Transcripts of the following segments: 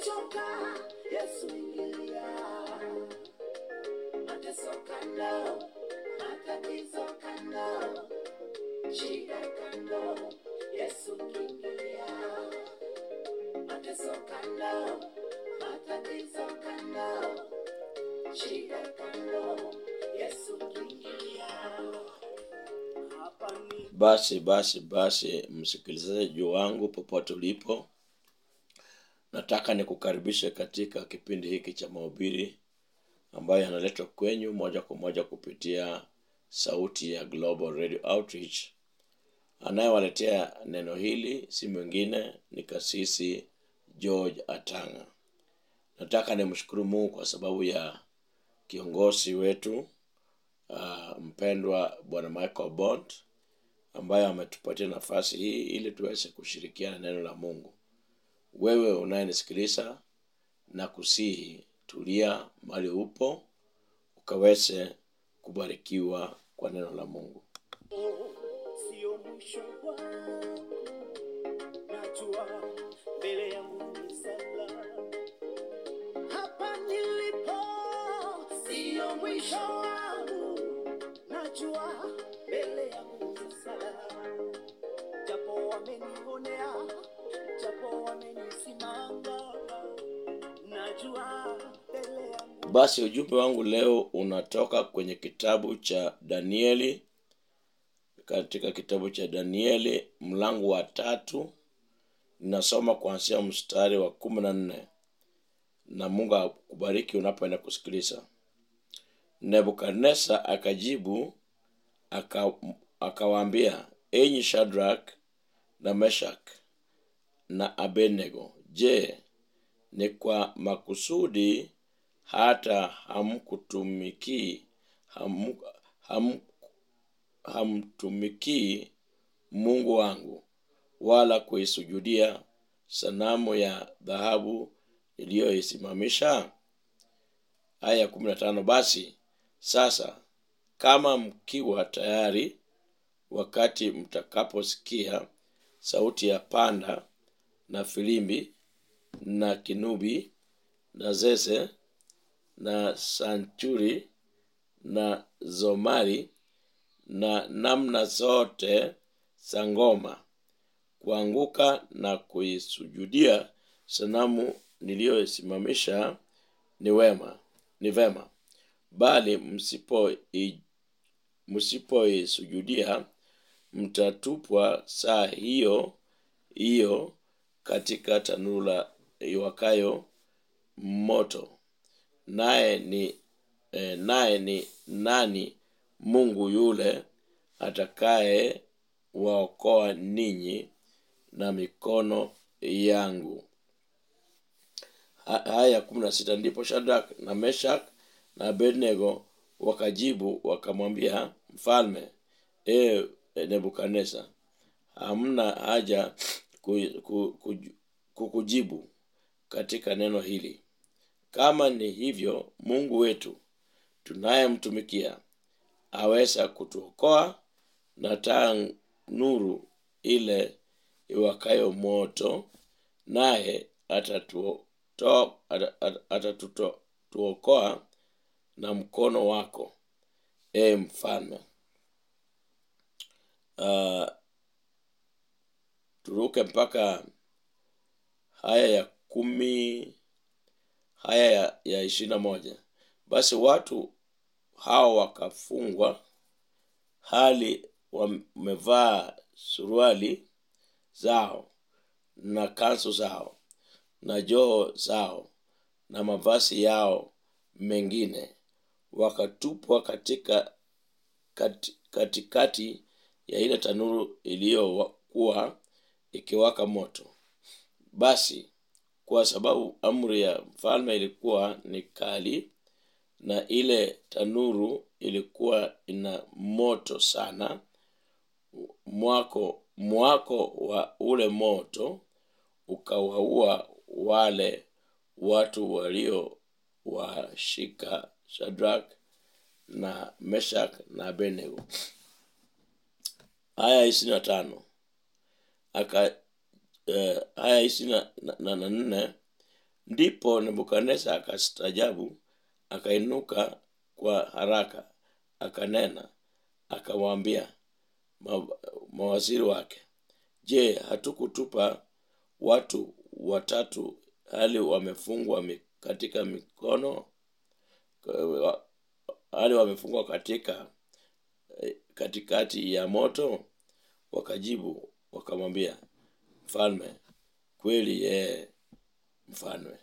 Nimechoka, Yesu ingilia. Mateso kando, matatizo kando, shida kando, Yesu ingilia. Mateso kando, matatizo kando, shida kando, Yesu ingilia. Hapa ni Basi basi basi, msikilizaji wangu popote ulipo, nataka nikukaribishe katika kipindi hiki cha mahubiri ambayo yanaletwa kwenyu moja kwa moja kupitia sauti ya Global Radio Outreach. Anayewaletea neno hili si mwingine ni kasisi George Atanga. Nataka nimshukuru Mungu kwa sababu ya kiongozi wetu uh, mpendwa Bwana Michael Bond ambaye ametupatia nafasi hii ili tuweze kushirikiana neno la Mungu. Wewe unayenisikiliza na kusihi, tulia mahali upo ukaweze kubarikiwa kwa neno la Mungu. sio mwisho wangu, najua mbele yangu ni salama. Hapa nilipo sio mwisho wangu, najua mbele yangu ni salama. Japo wamenionea, japo wamenisimanga, najua mbele yangu Basi ujumbe wangu leo unatoka kwenye kitabu cha Danieli, katika kitabu cha Danieli mlango wa tatu, ninasoma kuanzia mstari wa kumi na nne na Mungu akubariki unapoenda kusikiliza. Nebukadneza akajibu aka, akawaambia, enyi Shadrach na Meshach na Abednego, je, ni kwa makusudi hata hamkutumikii ham, ham, hamtumikii Mungu wangu wala kuisujudia sanamu ya dhahabu iliyoisimamisha? Aya ya kumi na tano. Basi sasa kama mkiwa tayari, wakati mtakaposikia sauti ya panda na filimbi na kinubi na zeze na sanchuri na zomari na namna zote za ngoma kuanguka na kuisujudia sanamu niliyoisimamisha ni wema ni vema bali msipo msipoisujudia mtatupwa saa hiyo hiyo katika tanuru la iwakayo moto naye ni eh, naye ni nani mungu yule atakaye waokoa ninyi na mikono yangu Ha- haya kumi na sita ndipo shadrak na meshak na abednego wakajibu wakamwambia mfalme e nebukadneza hamna haja ku- ku- kuju- kukujibu katika neno hili kama ni hivyo mungu wetu tunayemtumikia aweza kutuokoa na taa nuru ile iwakayo moto naye atatuokoa ata- atatuokoa na mkono wako e mfalme uh, turuke mpaka haya ya kumi haya ya, ya ishirini na moja basi watu hao wakafungwa hali wamevaa suruali zao na kansu zao na joho zao na mavazi yao mengine wakatupwa katika kati, katikati ya ile tanuru iliyokuwa ikiwaka moto basi kwa sababu amri ya mfalme ilikuwa ni kali na ile tanuru ilikuwa ina moto sana mwako mwako wa ule moto ukawaua wale watu walio washika shadrak na meshak na abednego aya ishirini na tano aka eh, aya ishirini na- na na nne ndipo nebukadneza akastajabu akainuka kwa haraka akanena akamwambia ma, mawaziri wake je hatukutupa watu watatu hali wamefungwa mi- katika mikono wa- hali wamefungwa katika eh, katikati ya moto wakajibu wakamwambia mfalme kweli yeye mfalme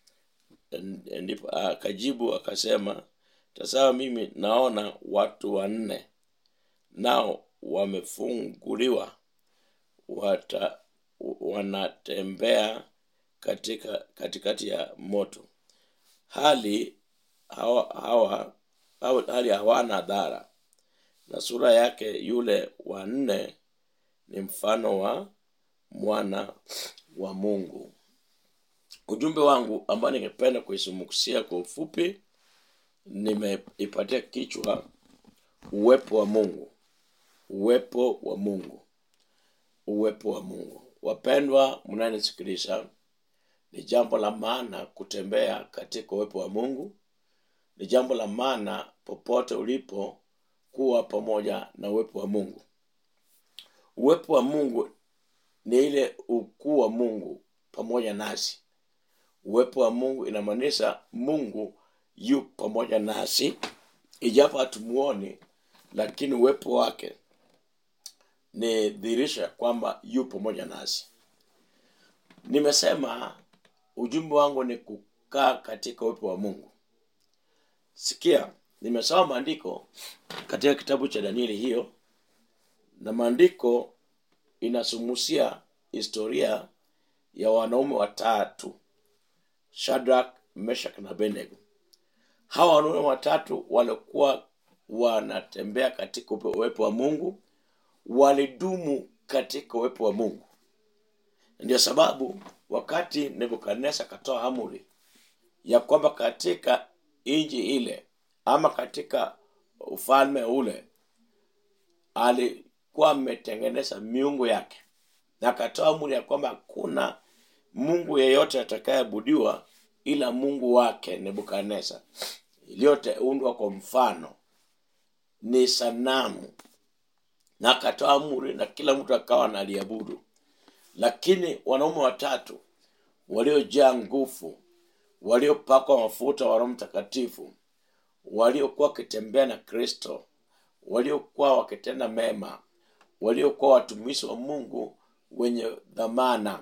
N- ndipo akajibu akasema tazama mimi naona watu wanne nao wamefunguliwa wata, wanatembea katika katikati ya moto hali hawa, hawa, hawa hali hawana dhara na sura yake yule wa nne ni mfano wa mwana wa mungu ujumbe wangu ambao ningependa kuisumukusia kwa ufupi nimeipatia kichwa uwepo wa mungu uwepo wa mungu uwepo wa mungu wapendwa mnanisikiliza ni jambo la maana kutembea katika uwepo wa mungu ni jambo la maana popote ulipo kuwa pamoja na uwepo wa mungu uwepo wa mungu ni ile ukuu wa mungu pamoja nasi uwepo wa mungu inamaanisha mungu yu pamoja nasi ijapo hatumuoni lakini uwepo wake ni dhihirisho ya kwamba yu pamoja nasi nimesema ujumbe wangu ni kukaa katika uwepo wa mungu sikia nimesoma maandiko katika kitabu cha danieli hiyo na maandiko inasumusia historia ya wanaume watatu shadrak meshak na abednego hawa wanaume watatu walikuwa wanatembea katika upe- uwepo wa mungu walidumu katika uwepo wa mungu ndio sababu wakati nebukadnesa akatoa amri ya kwamba katika nchi ile ama katika ufalme ule alikuwa ametengeneza miungu yake na akatoa amri ya kwamba hakuna mungu yeyote atakayeabudiwa ila mungu wake nebukadnesa iliyoundwa kwa mfano ni sanamu na akatoa amri na kila mtu akawa analiabudu lakini wanaume watatu waliojaa nguvu waliopakwa mafuta wa roho mtakatifu waliokuwa wakitembea na kristo waliokuwa wakitenda mema waliokuwa watumishi wa mungu wenye dhamana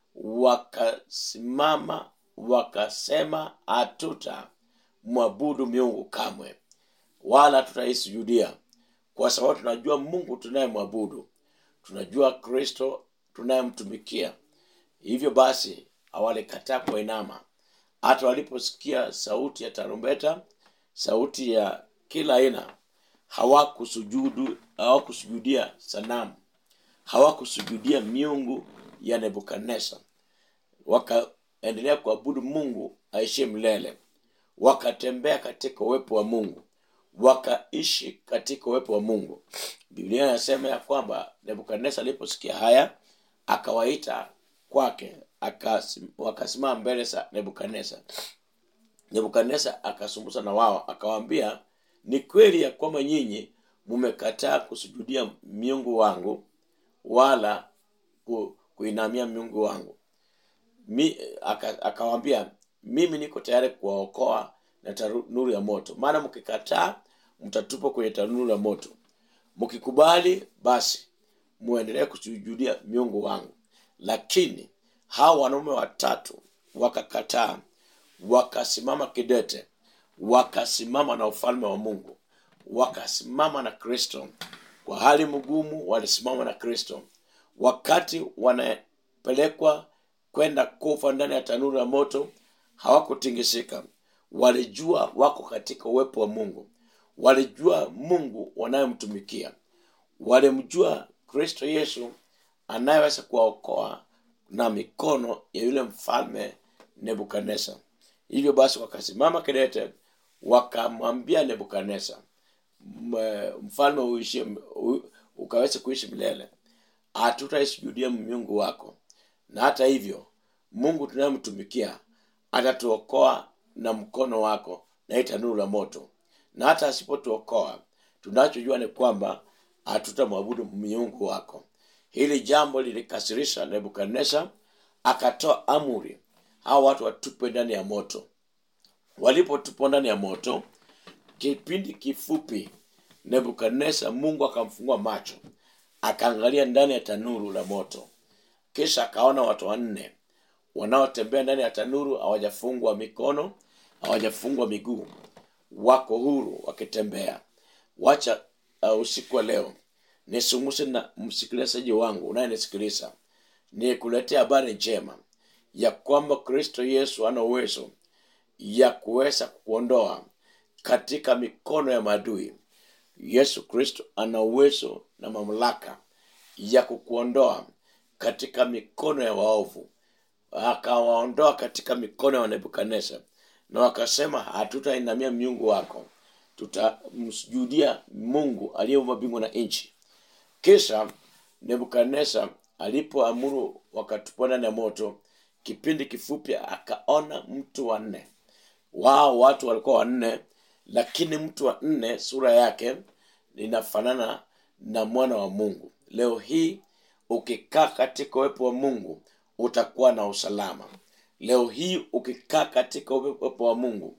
wakasimama wakasema hatuta mwabudu miungu kamwe wala tutaisujudia kwa sababu tunajua mungu tunayemwabudu tunajua kristo tunayemtumikia hivyo basi hawalikataa kuinama hata waliposikia sauti ya tarumbeta sauti ya kila aina hawakusujudu hawakusujudia sanamu hawakusujudia miungu ya nebukadnesa wakaendelea kuabudu mungu aishie milele wakatembea katika uwepo wa mungu wakaishi katika uwepo wa mungu biblia inasema ya kwamba nebukadnesa aliposikia haya akawaita kwake akasim- wakasimama mbele za nebukadnesa nebukadnesa akasumbusa na wao akawaambia ni kweli ya kwamba nyinyi mmekataa kusujudia miungu wangu wala ku, kuinamia miungu wangu Mi, aka, akawambia mimi niko tayari kuwaokoa na tanuru ya moto maana mkikataa mtatupwa kwenye tanuru ya moto mkikubali basi muendelee kusujudia miungu wangu lakini hawa wanaume watatu wakakataa wakasimama kidete wakasimama na ufalme wa mungu wakasimama na kristo kwa hali mgumu walisimama na kristo wakati wanapelekwa kwenda kufa ndani ya tanuru ya moto hawakutingisika walijua wako katika uwepo wa mungu walijua mungu wanayemtumikia walimjua kristo yesu anayeweza kuwaokoa na mikono ya yule mfalme nebukadnesa hivyo basi wakasimama kidete wakamwambia nebukadnesa "M- mfalme uishie u- ukaweze kuishi milele hatutaisujudia miungu wako na hata hivyo mungu tunayemtumikia atatuokoa na mkono wako na hii tanuru la moto na hata asipotuokoa tunachojua ni kwamba hatutamwabudu miungu wako hili jambo lilikasirisha nebukadnezar akatoa amri hao watu watupwe ndani ya moto walipotupwa ndani ya moto kipindi kifupi nebukadnezar mungu akamfungua macho akaangalia ndani ya tanuru la moto kisha akaona watu wanne wanaotembea ndani ya tanuru hawajafungwa mikono hawajafungwa miguu wako huru wakitembea wacha uh, usiku wa leo nisunguse na msikilizaji wangu unayenisikiliza nikuletea habari njema ya kwamba kristo yesu ana uwezo ya kuweza kuondoa katika mikono ya maadui yesu kristo ana uwezo na mamlaka ya kukuondoa katika mikono ya waovu akawaondoa katika mikono ya nebukadnezar na wakasema hatutainamia miungu wako tutamsujudia mungu aliyeumba mbingu na nchi kisha nebukadnezar alipoamuru wakatupwa ndani ya moto kipindi kifupi akaona mtu wa nne wao watu walikuwa wanne lakini mtu wa nne sura yake inafanana na mwana wa mungu leo hii ukikaa katika uwepo wa mungu utakuwa na usalama leo hii ukikaa katika uwepo wa mungu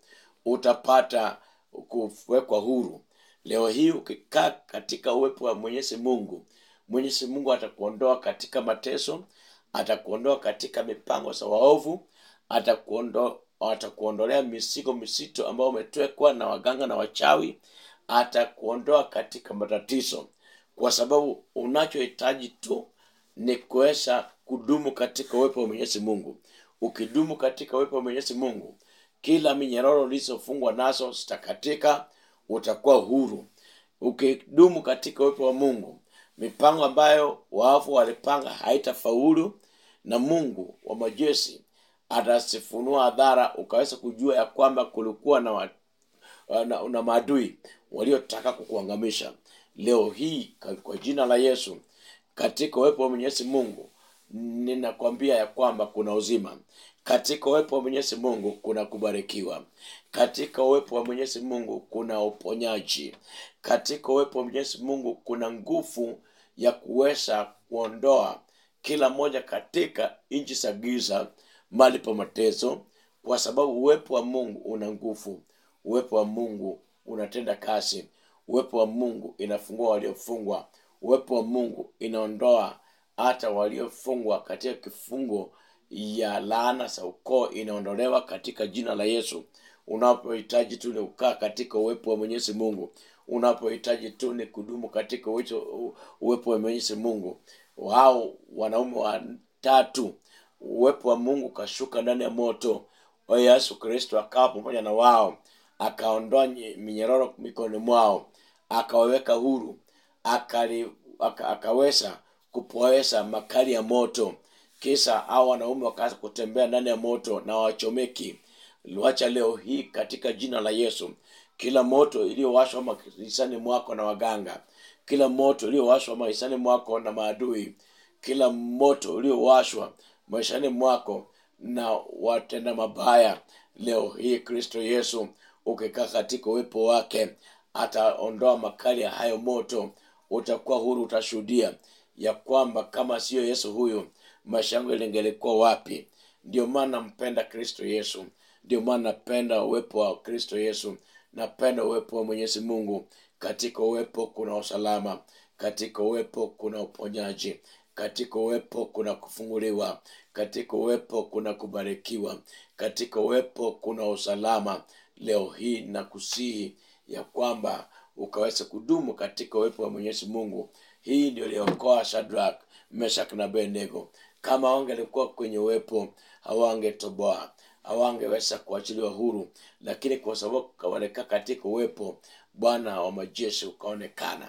utapata kuwekwa huru leo hii ukikaa katika uwepo wa mwenyezi mungu mwenyezi mungu atakuondoa katika mateso atakuondoa katika mipango za waovu atakuondo, atakuondolea misigo misito ambayo umetwekwa na waganga na wachawi atakuondoa katika matatizo kwa sababu unachohitaji tu ni kuweza kudumu katika uwepo wa mwenyezi mungu ukidumu katika uwepo wa mwenyezi mungu kila minyororo ulizofungwa nazo zitakatika utakuwa huru ukidumu katika uwepo wa mungu mipango ambayo waovu walipanga haitafaulu na mungu wa majeshi atasifunua hadhara ukaweza kujua ya kwamba kulikuwa na, wa, na, na maadui waliotaka kukuangamisha leo hii kwa jina la yesu katika uwepo wa mwenyezi mungu ninakwambia ya kwamba kuna uzima katika uwepo wa mwenyezi mungu kuna kubarikiwa katika uwepo wa mwenyezi mungu kuna uponyaji katika uwepo wa mwenyezi mungu kuna nguvu ya kuweza kuondoa kila moja katika nchi za giza mali pa mateso kwa sababu uwepo wa mungu una nguvu uwepo wa mungu unatenda kazi uwepo wa mungu inafungua waliofungwa uwepo wa mungu inaondoa hata waliofungwa katika kifungo ya laana za ukoo inaondolewa katika jina la yesu unapohitaji tu ni kukaa katika uwepo wa mwenyezi mungu unapohitaji tu ni kudumu katika uwezo, uwepo wa mwenyezi mungu wao wanaume watatu uwepo wa mungu ukashuka ndani ya moto wa yesu kristo akawa pamoja na wao akaondoa minyororo mikononi mwao akawaweka huru akali, aka, akaweza kupoesha makali ya moto kisha hao wanaume wakaanza kutembea ndani ya moto na wachomeki wacha leo hii katika jina la yesu kila moto iliyowashwa maisani mwako na waganga kila moto iliyowashwa maisani mwako na maadui kila moto uliowashwa maishani mwako na watenda mabaya leo hii kristo yesu ukikaa katika uwepo wake ataondoa makali ya hayo moto utakuwa huru utashuhudia ya kwamba kama siyo yesu huyu maisha yangu ilingelikuwa wapi ndio maana nampenda kristo yesu ndio maana napenda uwepo wa kristo yesu napenda uwepo wa mwenyezi mungu katika uwepo kuna usalama katika uwepo kuna uponyaji katika uwepo kuna kufunguliwa katika uwepo kuna kubarikiwa katika uwepo kuna usalama leo hii na kusihi ya kwamba ukaweza kudumu katika uwepo wa mwenyezi mungu hii ndio iliokoa shadrak meshak na benego kama wangelikuwa kwenye uwepo hawangetoboa hawangeweza kuachiliwa huru lakini kwa sababu walikaa katika uwepo bwana wa majeshi ukaonekana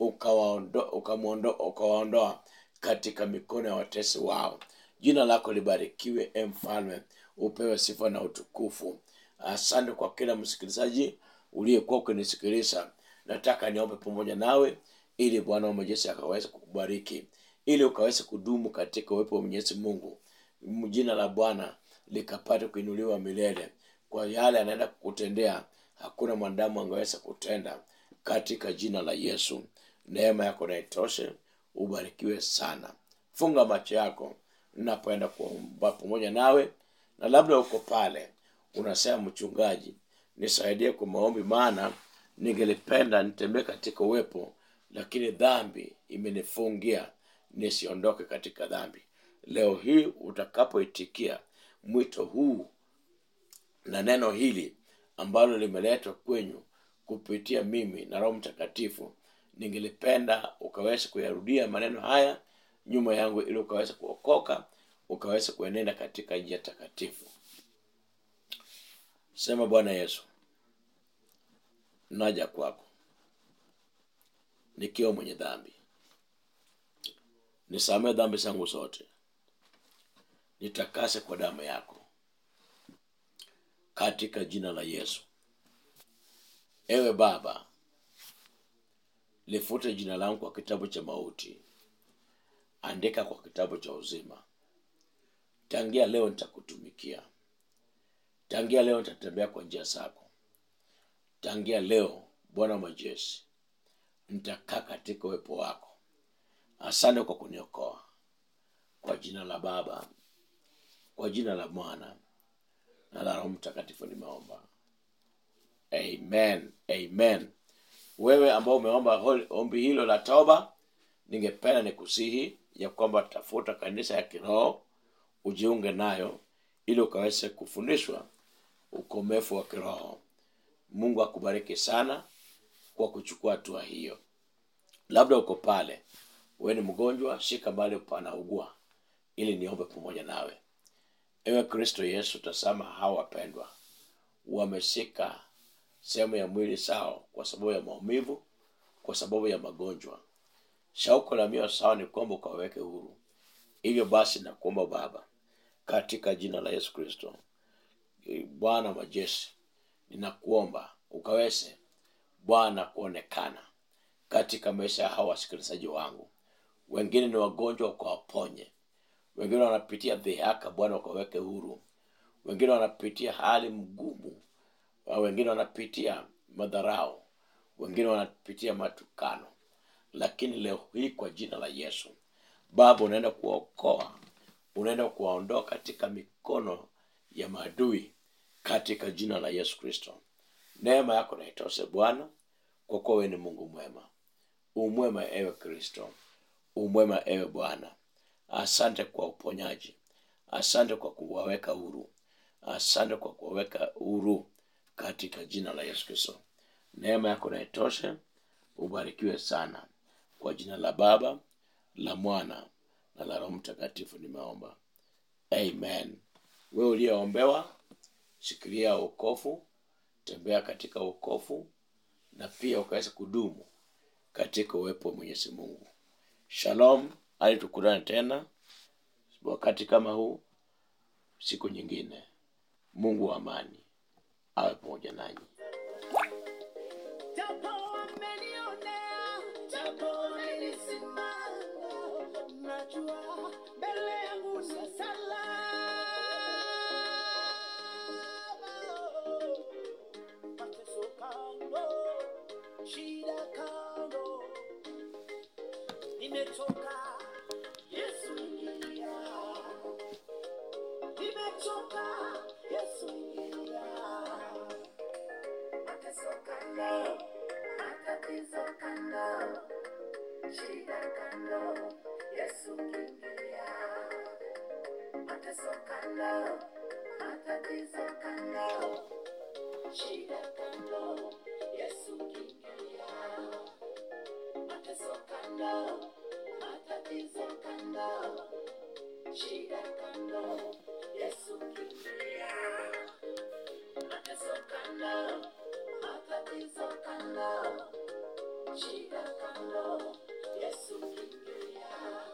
ukawaondoa uka katika mikono ya watesi wao jina lako libarikiwe e mfalme upewe sifa na utukufu asante kwa kila msikilizaji uliyekuwa ukinisikiliza nataka niombe pamoja nawe ili bwana wa majeshi akaweza kukubariki ili ukaweze kudumu katika uwepo wa mwenyezi mungu jina la bwana likapate kuinuliwa milele kwa yale anaenda kukutendea hakuna mwanadamu angeweza kutenda katika jina la yesu neema yako na itoshe ubarikiwe sana funga macho yako napoenda kuomba pamoja nawe na labda uko pale unasema mchungaji nisaidie kwa maombi maana ningelipenda nitembee katika uwepo lakini dhambi imenifungia nisiondoke katika dhambi leo hii utakapoitikia mwito huu na neno hili ambalo limeletwa kwenyu kupitia mimi na roho mtakatifu ningelipenda ukaweza kuyarudia maneno haya nyuma yangu ili ukaweza kuokoka ukaweza kuenenda katika njia takatifu sema bwana yesu naja kwako nikiwa mwenye dhambi nisamee dhambi zangu zote nitakase kwa damu yako katika jina la yesu ewe baba lifute jina langu kwa kitabu cha mauti andika kwa kitabu cha uzima tangia leo nitakutumikia tangia leo nitatembea kwa njia zako tangia leo bwana wa majeshi nitakaa katika uwepo wako asante kwa kuniokoa kwa jina la baba kwa jina la mwana na la roho mtakatifu nimeomba amen amen wewe ambao umeomba hol- ombi hilo la toba ningependa nikusihi ya kwamba tafuta kanisa ya kiroho ujiunge nayo ili ukaweze kufundishwa ukomefu wa kiroho mungu akubariki sana kwa kuchukua hatua hiyo labda uko pale wewe ni mgonjwa shika mahali panaugua ili niombe pamoja nawe ewe kristo yesu tasama hawa wapendwa wameshika sehemu ya mwili sao kwa sababu ya maumivu kwa sababu ya magonjwa shauko la mioyo sawa ni kwamba ukaweke huru hivyo basi nakuomba baba katika jina la yesu kristo Eh, bwana majeshi ninakuomba ukaweze bwana kuonekana katika maisha ya hawa wasikilizaji wangu wengine ni wagonjwa ukawaponye wengine wanapitia dhihaka bwana ukaweke huru wengine wanapitia hali mgumu wa- wengine wanapitia madharau wengine wanapitia matukano lakini leo hii kwa jina la yesu baba unaenda kuwaokoa unaenda kuwaondoa katika mikono ya maadui katika jina la yesu kristo neema yako naitoshe bwana kwa kuwa wewe ni mungu mwema umwema ewe kristo umwema ewe bwana asante kwa uponyaji asante kwa kuwaweka huru asante kwa kuwaweka huru katika jina la yesu kristo neema yako naitoshe ubarikiwe sana kwa jina la baba la mwana na la roho mtakatifu nimeomba amen wewe uliyeombewa shikilia ukofu tembea katika ukofu na pia ukaweza kudumu katika uwepo wa mwenyezi mungu shalom hadi tukutane tena wakati kama huu siku nyingine mungu wa amani awe pamoja nanyi Japo wamenionea, japo nilisimama, najua mbele yangu ni salama. Mateso kando, shida kando, nimechoka, Yesu ingilia. Nimechoka, Yesu ingilia. Mateso kando, matatizo kando, shida kando, Yesu kimbilia. Mateso kando, matatizo kando, shida kando, Yesu kimbilia. Mateso kando, matatizo kando, shida kando, Yesu kimbilia. Mateso kando, matatizo kando, shida kando, Yesu kimbilia.